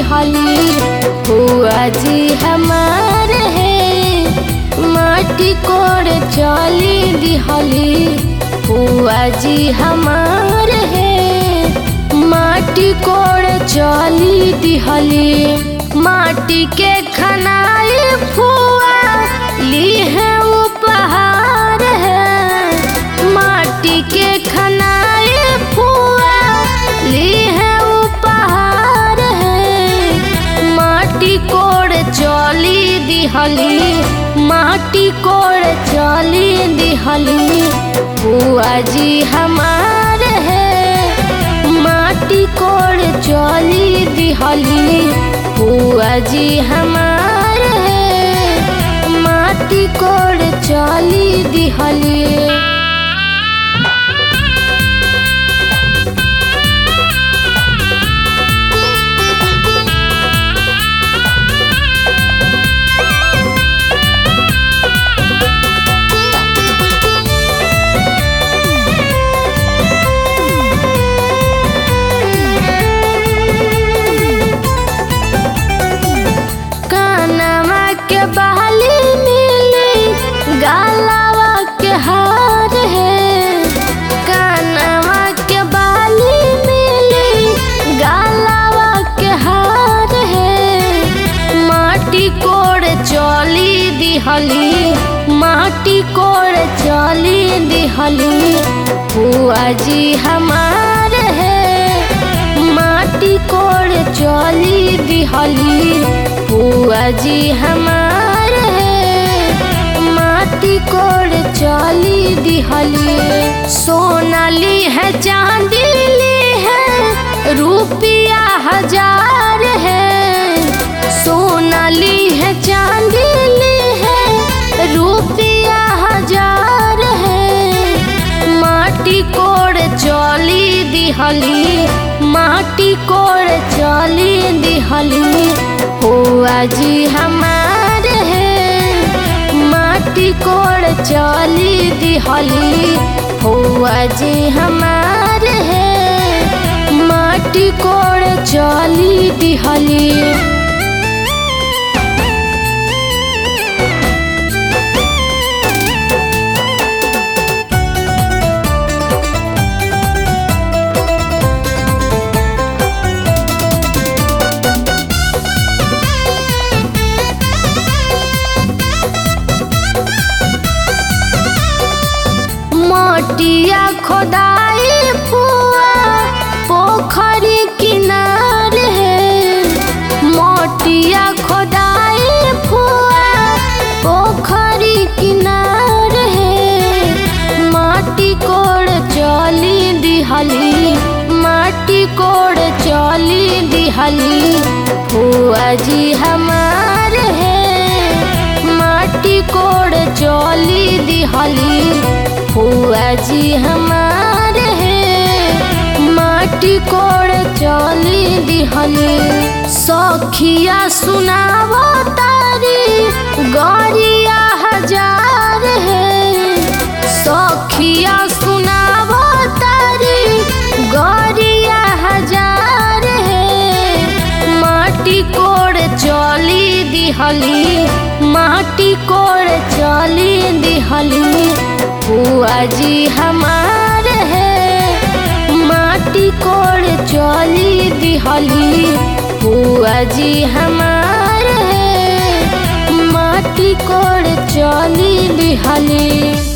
दिहली हुआ जी हमार है माटी कोड़ चली दिहली हुआ जी हमार है माटी कोड़ चली दिहली माटी के खनाई फुआ ली है उपहार है माटी के खनाई फुआ ली है उपहार है माटी कोड़ चली दिहली माटी कोड़ चली दिहली बुआ जी हमार है माटी कोड़ चली दिहली बुआ जी हमार है माटी कोड़ चली दिहली कानवा के बहाली मिली गालावा के हार है कानवा के बहाली मिली गालावा के हार है माटी कोड़ चली दिहली माटी कोड़ चली दिहली बुआ जी हमार है माटी कोड़ चली दिहली बुआ जी हमार है माटी कोड़ चली दिहली सोना ली है चांदी ली है रुपया हजार है सोना ली है चांदी ली है रुपया हजार है माटी कोड़ चली दिहली माटी कोड़ चली दिहली हुआ जी हमार है माटी कोड़ चली दिहली हुआ जी हमार है माटी कोड़ चली दिहली मटिया खोदाई पुआ पोखरी किनार है मटिया खोदाई फुआ पोखरी किनार है माटी कोड़ चली दिहली माटी कोड़ चली दिहली फुआ जी हमार है माटी कोड़ चली दिहली हुआ जी हमार है माटी कोड़ चली दिहली सखिया सुनावो तारी गौरिया हजार है सखिया सुनावो तारी गौरिया हजार है माटी कोड़ चली दिहली माटी कोड़ चली दिहली बुआ जी हमार है माटी कोड़ चली दिहली बुआ जी हमार है माटी कोड़ चली दिहली